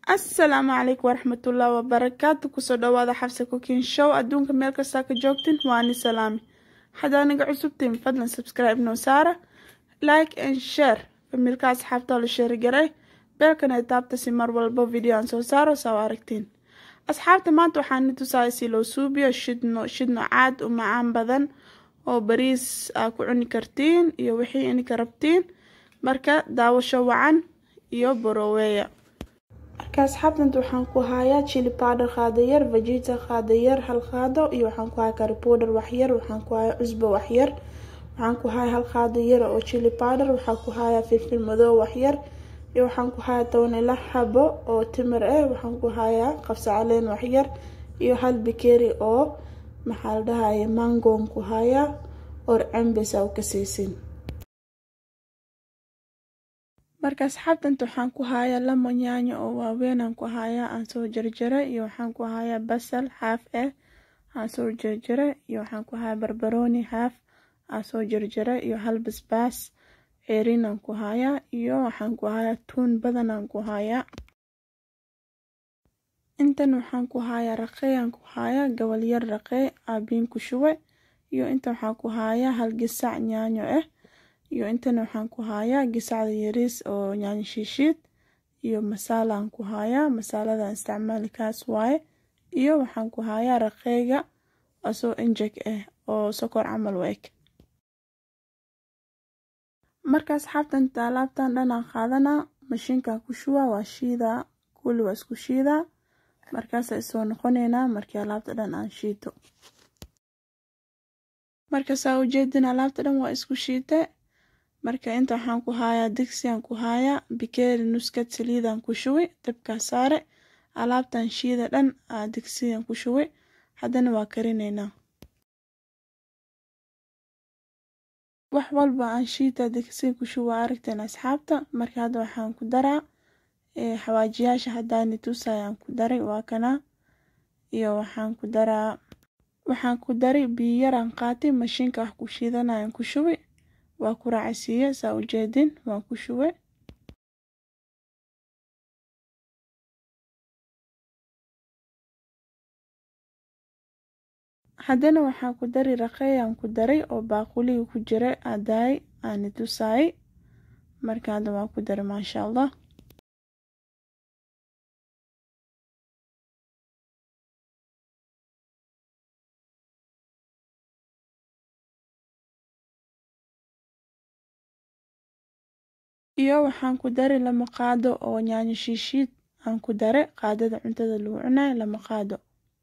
asalaamu calaykum waraxmatullaahi wabarakaatu kusoo dhawaada xabsa cooking show adduunka meel kastaa ka joogtin waani salaami haddaa naga cusubtiin fadlan subscribe noo saara like and share familka asxaabta la sheerigaray beelkan ay taabta si mar walbo video aan soo saaro saa aragtiin asxaabta maanta waxaan ni tusaaya si loo suubiyo shidno shidno caad u macaan badan oo bariis aa ku cuni kartiin iyo wixii ininka rabtiin marka daawasho wacan iyo boroweya marka asxaabtanta waxaan ku hayaa chili powder qaado yar vegeta qaado yar hal qaado iyo waxaan ku hayaa curry powder waxyar waxaan ku hayaa cusbo waxyar waxaan ku hayaa hal qaado yar oo chili powder waxaan ku hayaa filfil madow waxyar iyo waxaan ku hayaa toban ila xabo oo timir ah waxaan ku hayaa qabsa caleen waxyar iyo hal bikeri oo maxaa la dhahaya mangoon ku hayaa or cambes aa u kasaysin marka asxaabtanta waxaan ku hayaa lamo yaanyo oo waaweynaan ku hayaa aan soo jarjaray iyo waxaan ku hayaa basal xaaf ah aan soo jarjaray iyo waxaan ku hayaa barbarooni xaaf aan soo jarjaray iyo hal basbaas ceerinaan ku hayaa iyo waxaan ku hayaa tuun badanaan ku hayaa intan waxaan ku hayaa raqeeyaan ku hayaa gobol yar raqee aabiin ku shuwe iyo intan waxaan ku hayaa hal gisac yaanyo ah iyo intana waxaan ku hayaa gisacda yariis oo yaanyo shiishiid iyo masaalaan ku hayaa masaaladan isticmaali kaas waaye iyo waxaan ku hayaa raqeyga asoo injeg ah oo sokor camal u eg marka asxaabtanta alaabtan dhanaan qaadanaa mashiinkan ku shuwa waa shiidaa kulli waa isku shiidaa markaasa isoo noqoneynaa markii alaabta dhan aan shiito markasaa ujeedin alaabta dhan waa isku shiite marka inta waxaan ku hayaa digsiyan ku hayaa bikeeri nuskad saliidan ku shuwi dabkaa saare alaabtan shiida dhan aa digsiyan ku shuwi haddana waa karineynaa wax walba aan shiita digsiya ku shuwa aragteen asxaabta marka hadda waxaan ku daraa xawaajiyaasha haddaani tusayaan ku daray waa kanaa iyo waxaan ku daraa waxaan ku dari biyo yaraan qaatay mashiinka wax ku shiidanayan ku shuwi waa ku raacisiiye saa ujeedin waan ku shuwe haddana waxaan ku dari raqeeyaan ku daray oo baaquliga ku jira adaay aani tusaayay marka hadda waan ku daray maasha allah iyo waxaan ku dari lama qaado oo yaanyo shiishiid aan ku dare qaadada cuntada lagu cunayo lama qaado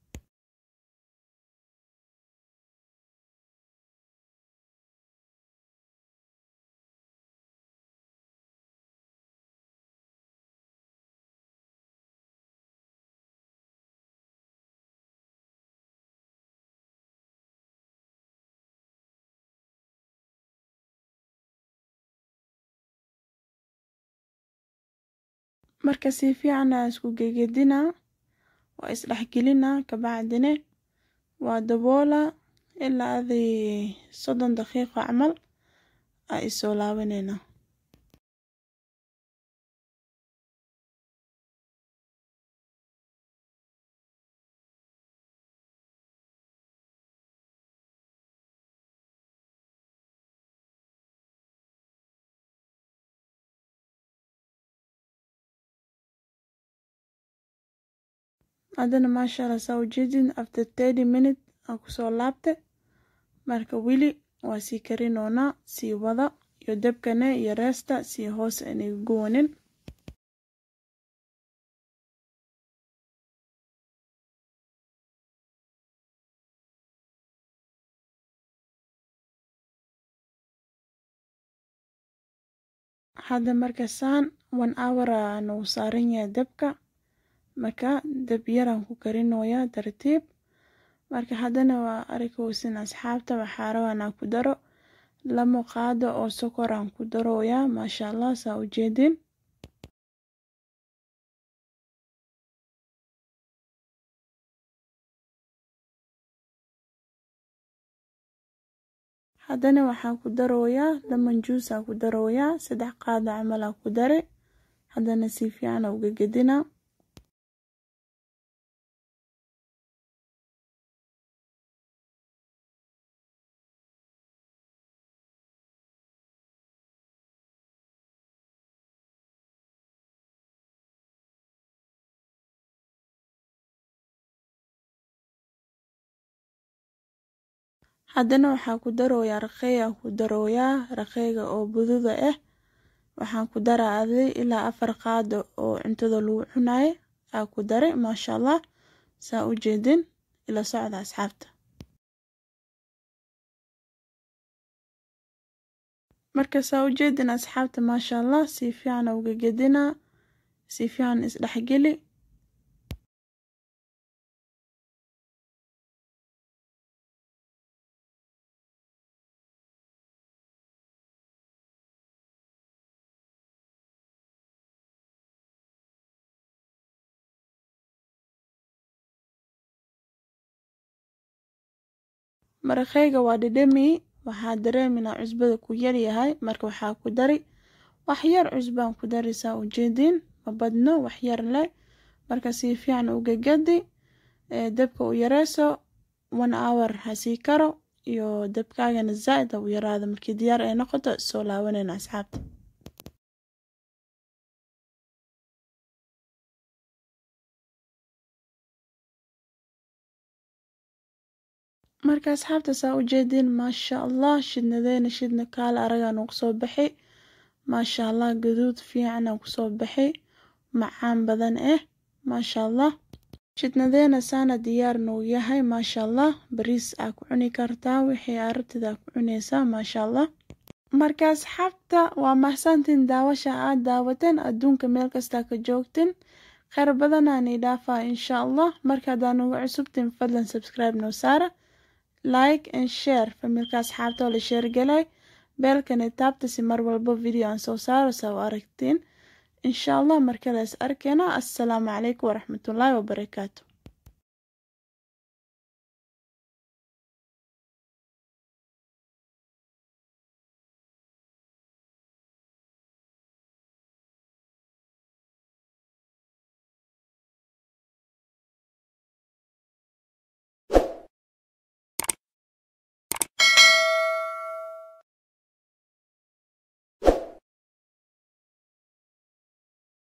marka si fiican aa isku gegedinaa waa isdhexgelinaa kabacdine waa daboola ilaa adi soddon daqiiqo camal aa isoo laabaneynaa haddana maasha allah saa ujeedin after thirty minute aan kusoo laabta marka weli waa sii karinoonaa sii wada iyo debkane iyo reesta sii hoos aniga guwanin hadda marka saan one hour aa nagu saaran yahay debka marka dab yaraan ku karinoyaa tartiib marka haddana waa arikowsin asxaabta waxaa rabanaa ku daro lama qaado oo sokoraan ku darooyaa maasha allah saa ujeedin haddana waxaan ku darooyaa lemon juice aa ku darooyaa saddex qaado camal aa ku dare haddana si fiican aa uga gedinaa haddana waxaa ku darooyaa raqeeyaan ku darooyaa raqeyga oo bududa ah waxaan ku daraa adi ilaa afar qaado oo cuntada lagu cunayo aa ku daray maasha allah saa u jeedin ila socda asxaabta marka saa u jeedin asxaabta maasha allah si fiican uga gedinaa si fiican isdhexgeli maraqeyga waa dhedhemi waxaa dareeminaa cusbada ku yaryahay marka waxaa ku dari wax yar cusbaan ku dari saa ujeedin ma badno wax yar leh marka si fiican uga gadi dabka u yareyso one hour hasii karo iyo dabkaagana zaa-id ha u yaraado markii diyaar ay noqoto soo laabanayna asxaabta marka asxaabta saa u jeedin maasha allah shidnadeena shidna kaala aragaan uu kusoo baxay maasha allah gaduud fiicanaa kusoo baxay macaan badan ah maasha allah shidnadeena saana diyaar nou yahay maasha allah bariis aa ku cuni kartaa wixii aragtida ku cuneysaa maasha allah marka asxaabta waa mahsantiin daawasha aad daawateen adduunka meel kastaa ka joogtin kheyr badanaan ii dhaafaa insha allah marka haddaan uga cusubtin fadlan subscribe noo saara like and share familka asxaabta oo la sheergalay beelkani taabta si mar walbo video aan soo saaro saa u aragtiin insha allah markale is arkeena assalaamu calaykum waraxmatullaahi wabarakaatu